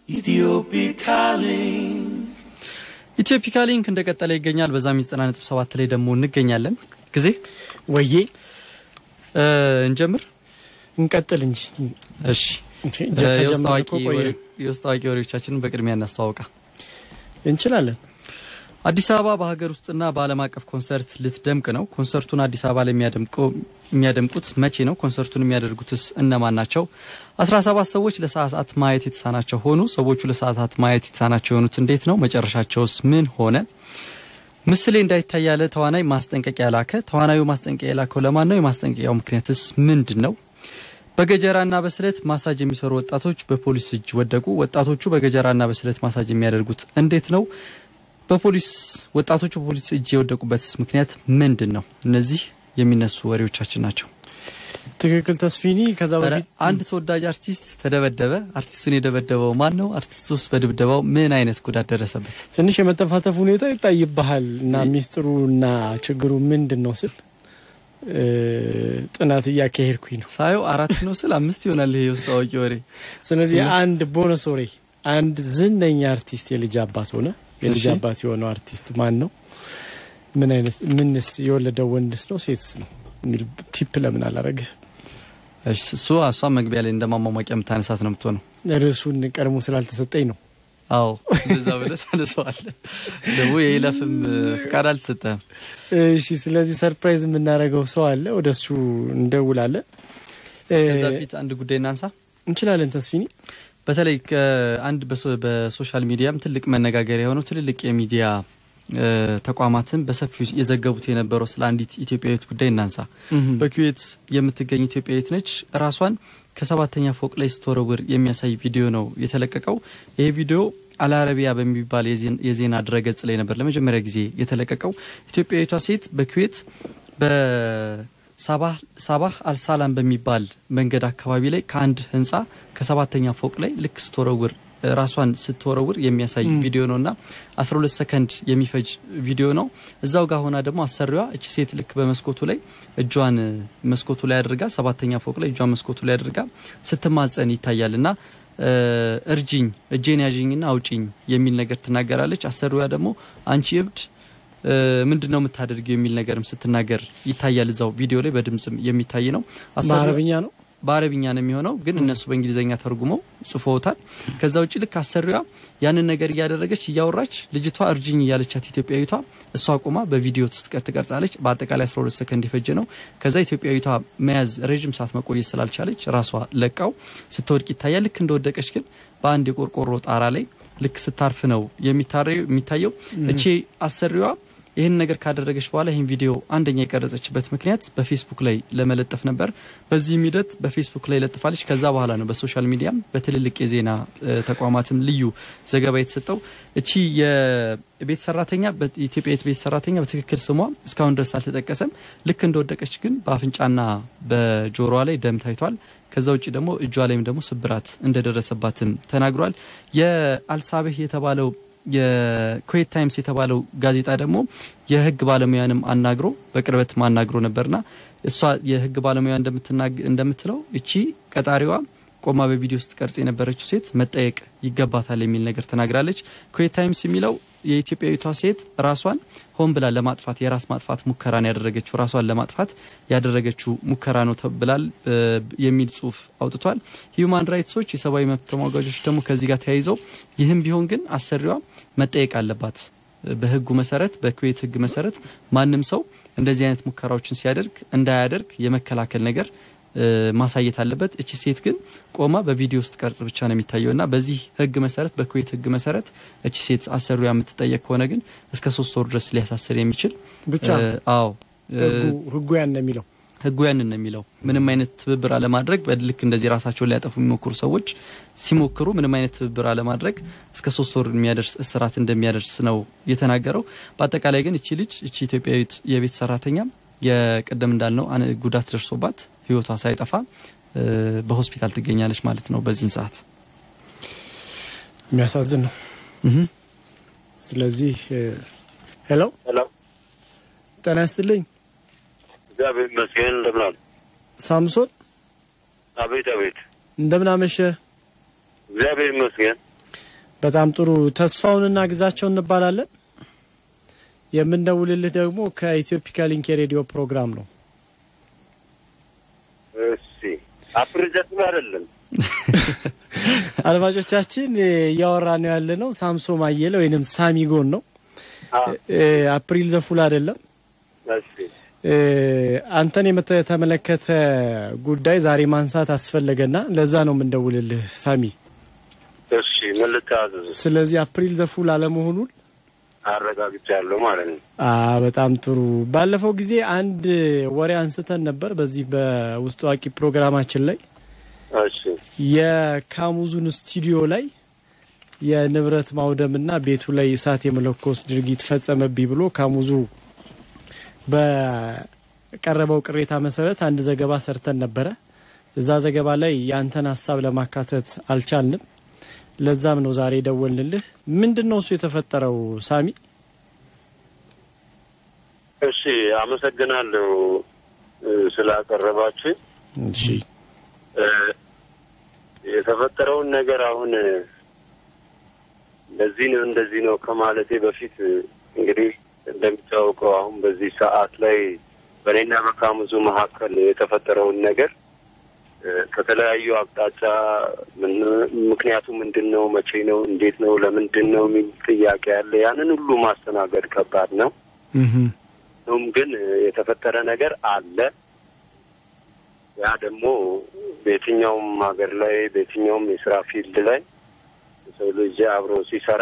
Ethiopic calling. ኢትዮፒካ ሊንክ እንደቀጠለ ይገኛል። በዛም 97 ላይ ደግሞ እንገኛለን። ጊዜ ወዬ እ፣ እንጀምር። እንቀጥል እንጂ እሺ እንጂ እ፣ የውስጥ ከጀመርን አዋቂ እኮ ቆየ። ወሬ- የውስጥ አዋቂ ወሬዎቻችንን በቅድሚያ እናስተዋውቃ። እንችላለን። አዲስ አበባ በሀገር ውስጥና በዓለም አቀፍ ኮንሰርት ልትደምቅ ነው። ኮንሰርቱን አዲስ አበባ ላይ የሚያደምቀው የሚያደምቁት መቼ ነው? ኮንሰርቱን የሚያደርጉትስ እነማን ናቸው? 17 ሰዎች ለሰዓታት ማየት የተሳናቸው ሆኑ። ሰዎቹ ለሰዓታት ማየት የተሳናቸው የሆኑት እንዴት ነው? መጨረሻቸውስ ምን ሆነ? ምስሌ እንዳይታይ ያለ ተዋናይ ማስጠንቀቂያ ላከ። ተዋናዩ ማስጠንቀቂያ የላከው ለማን ነው? የማስጠንቀቂያው ምክንያትስ ምንድን ነው? በገጀራና በስለት ማሳጅ የሚሰሩ ወጣቶች በፖሊስ እጅ ወደቁ። ወጣቶቹ በገጀራና በስለት ማሳጅ የሚያደርጉት እንዴት ነው? በፖሊስ ወጣቶቹ በፖሊስ እጅ የወደቁበትስ ምክንያት ምንድን ነው? እነዚህ የሚነሱ ወሬዎቻችን ናቸው። ትክክል ተስፊኒ። ከዛ ኧረ፣ በፊት አንድ ተወዳጅ አርቲስት ተደበደበ። አርቲስቱን የደበደበው ማን ነው? አርቲስቱ ውስጥ በድብደባው ምን አይነት ጉዳት ደረሰበት? ትንሽ የመተፋተፍ ሁኔታ ይታይብሃል እና ሚስጥሩ እና ችግሩ ምንድን ነው ስል እ፣ ጥናት እያካሄድኩኝ ነው። ሳየው አራት ነው ስል አምስት ይሆናል። ይሄ የውስጥ አዋቂ ወሬ ስለዚህ ትንሽ- አንድ ቦነስ ወሬ አንድ ዝነኛ አርቲስት የልጅ አባት ሆነ። የልጅ እሺ። አባት የሆነው አርቲስት ማን ነው? ምን አይነት ምንስ የወለደው ወንድስ ነው ሴትስ ነው የሚል ቲፕ ለምን አላረገ? እሺ፣ እሱ እሷ መግቢያ ላይ እንደማሟሟቂያ የምታነሳት ነው የምትሆነው። ርዕሱን ቀድሞ ስላልተሰጠኝ ነው። አዎ እንደዛ ብለህ ታነሳዋለህ። ደግሞ የይለፍም እ፣ ፍቃድ አልተሰጠህም። እሺ፣ ስለዚህ ሰርፕራይዝ የምናደርገው ሰው አለ። ወደ እሱ እንደውላለን። እ፣ ከዛ በፊት አንድ ጉዳይ እናንሳ። እንችላለን ተስፊኒ። በተለይ ከአንድ በሶ- በሶሻል ሚዲያም ትልቅ መነጋገሪያ የሆነው ትልልቅ የሚዲያ እ፣ ተቋማትን በሰፊው የዘገቡት የነበረው ስለ አንዲት ኢትዮጵያዊት ጉዳይ እናንሳ። በኩዌት የምትገኝ ኢትዮጵያዊት ነች። ራሷን ከሰባተኛ ፎቅ ላይ ስትወረውር የሚያሳይ ቪዲዮ ነው የተለቀቀው። ይህ ቪዲዮ አልአረቢያ በሚባል የዜን- የዜና ድረገጽ ላይ ነበር ለመጀመሪያ ጊዜ የተለቀቀው። ኢትዮጵያዊቷ ሴት በኩዌት በሳባህ ሳባህ አልሳላም በሚባል መንገድ አካባቢ ላይ ከአንድ ህንፃ ከሰባተኛ ፎቅ ላይ ልክ ስትወረውር ራሷን ስትወረውር የሚያሳይ ም። ቪዲዮ ነው እና 12 ሰከንድ የሚፈጅ ቪዲዮ ነው። እዛው ጋር ሆና ደግሞ አሰሪዋ እቺ ሴት ልክ በመስኮቱ ላይ እጇን መስኮቱ ላይ አድርጋ ሰባተኛ ፎቅ ላይ እጇን መስኮቱ ላይ አድርጋ ስትማጸን ይታያል እና እ፣ እርጅኝ እጄን ያዥኝና አውጪኝ የሚል ነገር ትናገራለች። አሰሪዋ ደግሞ አንቺ እብድ እ፣ ምንድን ነው የምታደርጊው የሚል ነገርም ስትናገር ይታያል። እዛው ቪዲዮ ላይ በድምጽም የሚታይ ነው። አሰሪዋ- በአረብኛ ነው። በአረብኛ ነው የሚሆነው፣ ግን እነሱ በእንግሊዝኛ ተርጉመው ጽፎታል። ከዛ ውጭ ልክ አሰሪዋ ያንን ነገር እያደረገች እያወራች ልጅቷ እርጅኝ እያለቻት ኢትዮጵያዊቷ እሷ ቆማ በቪዲዮ ትስቀር ትቀርጻለች። በአጠቃላይ 12 ሰከንድ የፈጀ ነው። ከዛ ኢትዮጵያዊቷ መያዝ ረዥም ሰዓት መቆየት ስላልቻለች ራሷ ለቃው ስትወድቅ ይታያል። ልክ እንደወደቀች ግን በአንድ የቆርቆሮ ጣራ ላይ ልክ ስታርፍ ነው የሚታረው- የሚታየው። እቺ አሰሪዋ ይህን ነገር ካደረገች በኋላ ይህን ቪዲዮ አንደኛ የቀረጸችበት ምክንያት በፌስቡክ ላይ ለመለጠፍ ነበር። በዚህም ሂደት በፌስቡክ ላይ ለጥፋለች። ከዛ በኋላ ነው በሶሻል ሚዲያም በትልልቅ የዜና እ፣ ተቋማትም ልዩ ዘገባ የተሰጠው። እቺ የቤት ሰራተኛ በኢትዮጵያ ቤት ሰራተኛ በትክክል ስሟ እስካሁን ድረስ አልተጠቀሰም። ልክ እንደወደቀች ግን በአፍንጫና በጆሮዋ ላይ ደም ታይቷል። ከዛ ውጭ ደግሞ እጇ ላይም ደግሞ ስብራት እንደደረሰባትም ተናግሯል። የአልሳቤህ የተባለው የኩዌት ታይምስ የተባለው ጋዜጣ ደግሞ የሕግ ባለሙያንም አናግሮ በቅርበት ማናግሮ ነበርና እሷ የሕግ ባለሙያ እንደምትናግ- እንደምትለው እቺ ቀጣሪዋ ቆማ በቪዲዮ ውስጥ ቀርጽ የነበረችው ሴት መጠየቅ ይገባታል የሚል ነገር ተናግራለች። ኩዌት ታይምስ የሚለው የኢትዮጵያዊቷ ሴት ራሷን ሆን ብላ ለማጥፋት የራስ ማጥፋት ሙከራን ያደረገችው ራሷን ለማጥፋት ያደረገችው ሙከራ ነው ተብላል እ፣ የሚል ጽሁፍ አውጥቷል። ሂዩማን ራይትሶች የሰብአዊ መብት ተሟጋጆች ደግሞ ከዚህ ጋር ተያይዘው ይህም ቢሆን ግን አሰሪዋ መጠየቅ አለባት በህጉ መሰረት በኩዌት ህግ መሰረት ማንም ሰው እንደዚህ አይነት ሙከራዎችን ሲያደርግ እንዳያደርግ የመከላከል ነገር እ፣ ማሳየት አለበት። እቺ ሴት ግን ቆማ በቪዲዮ ውስጥ ቀርጽ ብቻ ነው የሚታየው እና በዚህ ህግ መሰረት በኩዌት ህግ መሰረት እቺ ሴት አሰሪዋ የምትጠየቅ ከሆነ ግን እስከ ሶስት ወር ድረስ ሊያሳስር የሚችል ብቻ እ፣ አዎ እ፣ ህጉ ህጉ ያን ነው የሚለው። ህጉ ያንን ነው የሚለው። ምንም አይነት ትብብር አለማድረግ በልክ እንደዚህ ራሳቸውን ሊያጠፉ የሚሞክሩ ሰዎች ሲሞክሩ ምንም አይነት ትብብር አለማድረግ እስከ ሶስት ወር የሚያደርስ እስራት እንደሚያደርስ ነው የተናገረው። በአጠቃላይ ግን እቺ ልጅ እቺ ኢትዮጵያዊት የቤት ሰራተኛ የቅድም እንዳልነው አን- ጉዳት ደርሶባት ህይወቷ ሳይጠፋ እ፣ በሆስፒታል ትገኛለች ማለት ነው በዚህን ሰዓት። የሚያሳዝን ነው። ስለዚህ ሄሎ ሄሎ ጤና ይስጥልኝ እግዚአብሔር ይመስገን። እንደምን አሉ? ሳምሶን አቤት አቤት። እንደምን አመሸ? እግዚአብሔር ይመስገን። በጣም ጥሩ። ተስፋውንና ግዛቸው እንባላለን። የምንደውልልህ ደግሞ ከኢትዮፒካ ሊንክ የሬዲዮ ፕሮግራም ነው። እሺ አፕሪዘት አይደለም አድማጮቻችን እያወራ ነው ያለ ነው ሳምሶ ማየለ ወይንም ሳሚጎን ነው። እ፣ አፕሪል ዘፉል አይደለም። እሺ እ፣ አንተን የተመለከተ ጉዳይ ዛሬ ማንሳት አስፈለገና ለዛ ነው የምንደውልልህ ሳሚ። እሺ ምን ልታዘዝ ስለዚህ አፕሪል ዘፉል አለመሆኑን አረጋግጫለሁ ማለት ነው አ በጣም ጥሩ። ባለፈው ጊዜ አንድ ወሬ አንስተን ነበር በዚህ በውስጥ አዋቂ ፕሮግራማችን ላይ እሺ የካሙዙን ስቱዲዮ ላይ የንብረት ማውደምና ቤቱ ላይ እሳት የመለኮስ ድርጊት ፈጸመብኝ ብሎ ካሙዙ በቀረበው ቅሬታ መሰረት አንድ ዘገባ ሰርተን ነበረ። እዛ ዘገባ ላይ ያንተን ሀሳብ ለማካተት አልቻልንም። ለዛም ነው ዛሬ ደወልንልህ። ምንድን ነው እሱ የተፈጠረው ሳሚ? እሺ አመሰግናለሁ እ፣ ስላቀረባችሁ እሺ እ፣ የተፈጠረውን ነገር አሁን እ፣ እንደዚህ ነው እንደዚህ ነው ከማለቴ በፊት እ፣ እንግዲህ እንደሚታወቀው አሁን በዚህ ሰዓት ላይ በእኔና በካሙዙ መካከል የተፈጠረውን ነገር እ፣ ከተለያዩ አቅጣጫ ምን- ምክንያቱ ምንድን ነው፣ መቼ ነው፣ እንዴት ነው፣ ለምንድን ነው የሚል ጥያቄ አለ። ያንን ሁሉ ማስተናገድ ከባድ ነው። እህም፣ ሆኖም ግን እ፣ የተፈጠረ ነገር አለ። ያ ደግሞ በየትኛውም ሀገር ላይ በየትኛውም የስራ ፊልድ ላይ የሰው ልጅ አብሮ ሲሰራ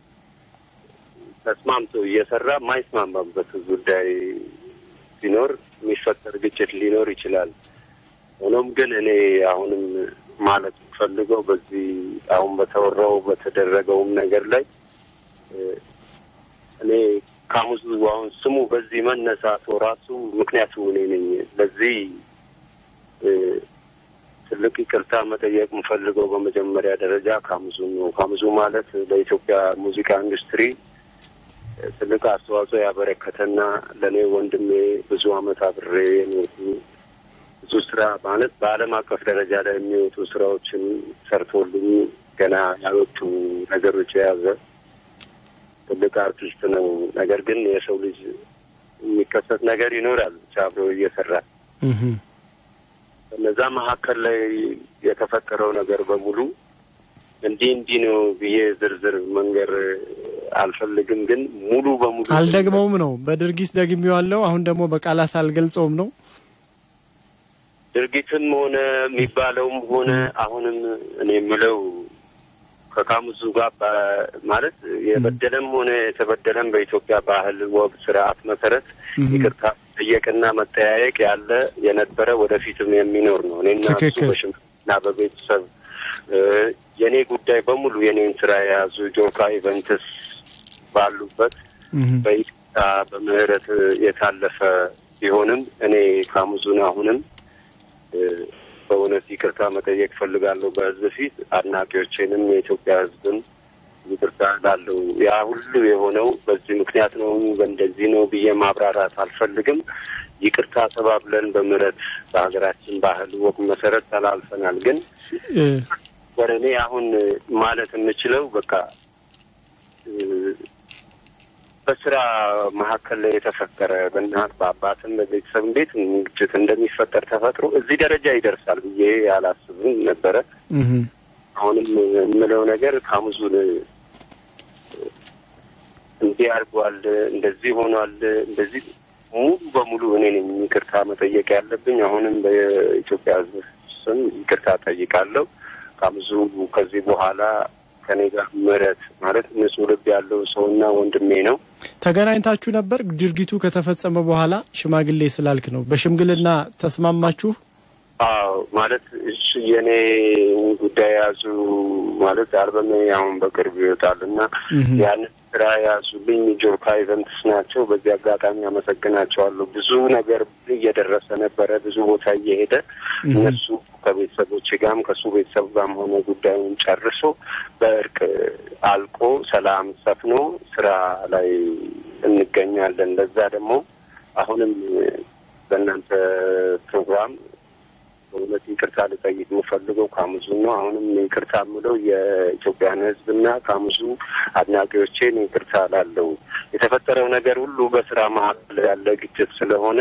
ተስማምቶ እየሰራ የማይስማማበት ጉዳይ ሲኖር የሚፈጠር ግጭት ሊኖር ይችላል። ሆኖም ግን እኔ አሁንም ማለት የምፈልገው በዚህ አሁን በተወራው በተደረገውም ነገር ላይ እ፣ እኔ ካሙዙ አሁን ስሙ በዚህ መነሳቱ ራሱ ምክንያቱ እኔ ነኝ። ለዚህ እ፣ ትልቅ ይቅርታ መጠየቅ የምፈልገው በመጀመሪያ ደረጃ ካሙዙ ነው። ካሙዙ ማለት ለኢትዮጵያ ሙዚቃ ኢንዱስትሪ እ፣ ትልቅ አስተዋጽኦ ያበረከተና ለእኔ ወንድሜ ብዙ አመት አብሬ የኖርኩ ብዙ ስራ ማለት በዓለም አቀፍ ደረጃ ላይ የሚወጡ ስራዎችን ሰርቶልኝ ገና ያልወጡ ነገሮች የያዘ ትልቅ አርቲስት ነው። ነገር ግን የሰው ልጅ የሚከሰት ነገር ይኖራል ብቻ አብሮ እየሰራ እህም፣ በነዛ መካከል ላይ የተፈጠረው ነገር በሙሉ እንዲህ እንዲህ ነው ብዬ ዝርዝር መንገር አልፈልግም። ግን ሙሉ በሙሉ አልደግመውም ነው በድርጊት ደግሜዋለሁ። አሁን ደግሞ በቃላት አልገልጸውም ነው። ድርጊትም ሆነ የሚባለውም ሆነ አሁንም እኔ የምለው ከካሙዙ ጋር በ- ማለት የበደለም ሆነ የተበደለም በኢትዮጵያ ባህል፣ ወግ፣ ስርዓት መሰረት እህም፣ ይቅርታ ጠየቅና መጠያየቅ ያለ የነበረ ወደፊትም የሚኖር ነው። እኔና እሱ ትክክል። በሽምግልና በቤተሰብ እ፣ የእኔ ጉዳይ በሙሉ የኔን ስራ የያዙ ጆካ ኢቨንትስ ባሉበት እህም፣ በይቅርታ በምህረት የታለፈ ቢሆንም እኔ ካሙዙን አሁንም እ፣ በእውነት ይቅርታ መጠየቅ ፈልጋለሁ በህዝብ ፊት አድናቂዎቼንም የኢትዮጵያ ህዝብን ይቅርታ ላለው ያ ሁሉ የሆነው በዚህ ምክንያት ነው በእንደዚህ ነው ብዬ ማብራራት አልፈልግም። ይቅርታ ተባብለን በምህረት በሀገራችን ባህል ወግ መሰረት ተላልፈናል። ግን እ፣ ወደ እኔ አሁን ማለት የምችለው በቃ እ፣ በስራ መካከል ላይ የተፈጠረ በእናት በአባትም በቤተሰብ እንዴት ግጭት እንደሚፈጠር ተፈጥሮ እዚህ ደረጃ ይደርሳል ብዬ አላስብም ነበረ። እህም፣ አሁንም የምለው ነገር ካሙዙን እንዲህ አድርጓል፣ እንደዚህ ሆኗል፣ እንደዚህ ሙሉ በሙሉ እኔ ነኝ ይቅርታ መጠየቅ ያለብኝ። አሁንም በኢትዮጵያ ሕዝብ ስም ይቅርታ ጠይቃለሁ። ካሙዙ ከዚህ በኋላ ከኔ ጋር ምህረት ማለት ንጹሕ ልብ ያለው ሰውና ወንድሜ ነው። ተገናኝታችሁ ነበር? ድርጊቱ ከተፈጸመ በኋላ ሽማግሌ ስላልክ ነው። በሽምግልና ተስማማችሁ? አዎ ማለት እሺ የኔ ጉዳይ የያዙ ማለት አልበሜ አሁን በቅርብ ይወጣል እና እህም፣ ያንን ስራ የያዙልኝ ጆርካ ኢቨንትስ ናቸው። በዚህ አጋጣሚ አመሰግናቸዋለሁ። ብዙ ነገር እየደረሰ ነበረ፣ ብዙ ቦታ እየሄደ እህም፣ እነሱ ከቤተሰቦች ጋርም ከእሱ ቤተሰብ ጋርም ሆነ ጉዳዩን ጨርሶ በእርቅ አልቆ ሰላም ሰፍኖ ስራ ላይ እንገኛለን። ለዛ ደግሞ አሁንም በእናንተ ፕሮግራም በእውነት ይቅርታ ልጠይቅ የምፈልገው ካሙዙ ነው። አሁንም ይቅርታ የምለው የኢትዮጵያን ሕዝብና ካሙዙ አድናቂዎቼን ይቅርታ ላለው የተፈጠረው ነገር ሁሉ በስራ መካከል ያለ ግጭት ስለሆነ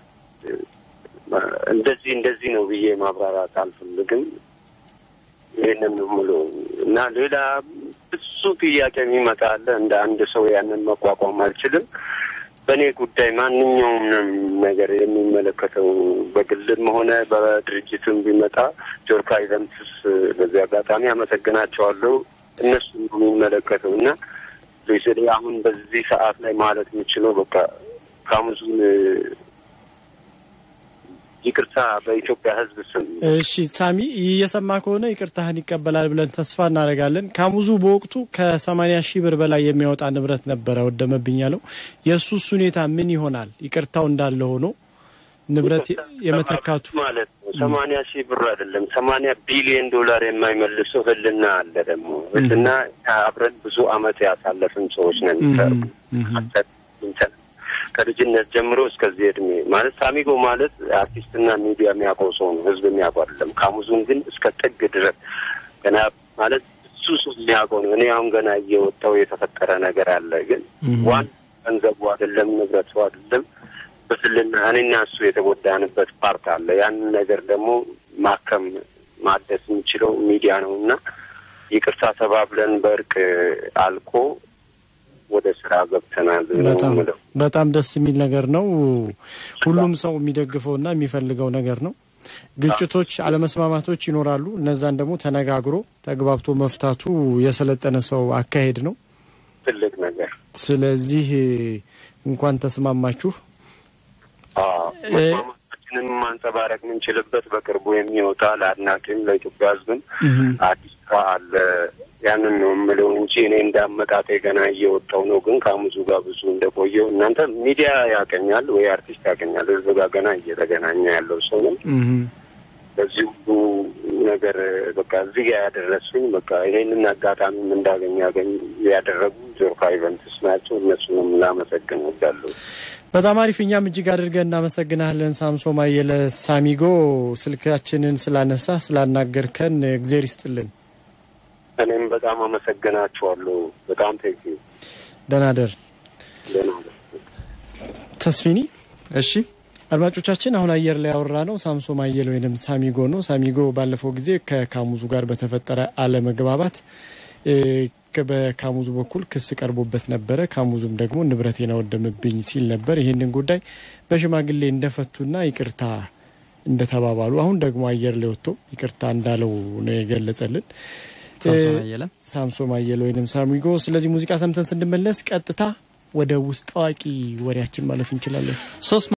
እንደዚህ እንደዚህ ነው ብዬ ማብራራት አልፈልግም። ይህንን ነው የምለው እና ሌላ ብዙ ጥያቄ የሚመጣ አለ። እንደ አንድ ሰው ያንን መቋቋም አልችልም። በእኔ ጉዳይ ማንኛውም ነገር የሚመለከተው በግልም ሆነ በድርጅትም ቢመጣ ጆርካ ኢቨንትስ በዚህ አጋጣሚ አመሰግናቸዋለሁ። እነሱ ነው የሚመለከተው እና ስለ አሁን በዚህ ሰዓት ላይ ማለት የምችለው በቃ ካሙዙን ይቅርታ በኢትዮጵያ ሕዝብ ስም እሺ ሳሚ እየሰማ ከሆነ ይቅርታህን ይቀበላል ብለን ተስፋ እናደርጋለን። ካሙዙ በወቅቱ ከሰማኒያ ሺህ ብር በላይ የሚያወጣ ንብረት ነበረ ወደመብኝ ያለው። የእሱስ ሁኔታ ምን ይሆናል? ይቅርታው እንዳለ ሆኖ ንብረት የመተካቱ ማለት ነው። ሰማንያ ሺህ ብር አይደለም ሰማንያ ቢሊዮን ዶላር የማይመልሰው ህልና አለ። ደግሞ ህልና አብረን ብዙ አመት ያሳለፍን ሰዎች ነን። ከልጅነት ጀምሮ እስከዚህ እድሜ ማለት ሳሚጎ ማለት አርቲስትና ሚዲያ የሚያውቀው ሰው ነው። ህዝብ የሚያውቀው አይደለም። ካሙዙን ግን እስከ ጥግ ድረስ ገና ማለት እሱ ሰው የሚያውቀው ነው። እኔ አሁን ገና እየወጣው የተፈጠረ ነገር አለ። ግን ዋን ገንዘቡ አይደለም ንብረቱ አይደለም በስልና እኔና እሱ የተጎዳንበት ፓርት አለ። ያንን ነገር ደግሞ ማከም ማደስ የሚችለው ሚዲያ ነው እና ይቅርታ ተባብለን በእርቅ አልቆ ወደ ስራ ገብተናል ነው በጣም የምለው። በጣም ደስ የሚል ነገር ነው። ሁሉም ሰው የሚደግፈውና የሚፈልገው ነገር ነው። ግጭቶች፣ አለመስማማቶች ይኖራሉ። እነዛን ደግሞ ተነጋግሮ ተግባብቶ መፍታቱ የሰለጠነ ሰው አካሄድ ነው። ትልቅ ነገር ስለዚህ እንኳን ተስማማችሁ። መስማማታችንን ማንጸባረቅ የምንችልበት በቅርቡ የሚወጣ ለአድናቂም ለኢትዮጵያ ሕዝብም አዲስ ስራ አለ። ያንን ነው የምለው እንጂ እኔ እንዳመጣጤ ገና እየወጣው ነው። ግን ከሙዙ ጋር ብዙ እንደቆየው እናንተ ሚዲያ ያቀኛል ወይ አርቲስት ያቀኛል። ሕዝብ ጋር ገና እየተገናኘ ያለው ሰው ነው። በዚህ ሁሉ ነገር በቃ እዚህ ጋር ያደረሱኝ በቃ ይሄንን አጋጣሚም እንዳገኝ ያገኝ ያደረጉ ጆርካ ኢቨንትስ ናቸው። እነሱንም ላመሰግን ወዳለሁ። በጣም አሪፍ። እኛም እጅግ አድርገን እናመሰግናለን። ሳምሶ ማየለ ሳሚጎ፣ ስልካችንን ስላነሳ ስላናገርከን እግዜር ይስጥልን። እኔም በጣም አመሰግናችኋለሁ። በጣም ቴንክ ዩ ደህና ደር ደህና ነው። ተስፊኒ እሺ አድማጮቻችን አሁን አየር ላይ ያወራ ነው ሳምሶ ማየል ወይም ሳሚጎ ነው። ሳሚጎ ባለፈው ጊዜ ከካሙዙ ጋር በተፈጠረ አለመግባባት እ፣ ከ- በካሙዙ በኩል ክስ ቀርቦበት ነበረ። ካሙዙም ደግሞ ንብረቴን አወደምብኝ ሲል ነበር። ይህንን ጉዳይ በሽማግሌ እንደፈቱና ይቅርታ እንደተባባሉ አሁን ደግሞ አየር ላይ ወጥቶ ይቅርታ እንዳለው ነው የገለጸልን ሳምሶን አየለ ሳምሶ ማየል ወይም ሳሚጎ። ስለዚህ ሙዚቃ ሰምተን ስንመለስ ቀጥታ ወደ ውስጥ አዋቂ ወሬያችን ማለፍ እንችላለን። ሶስት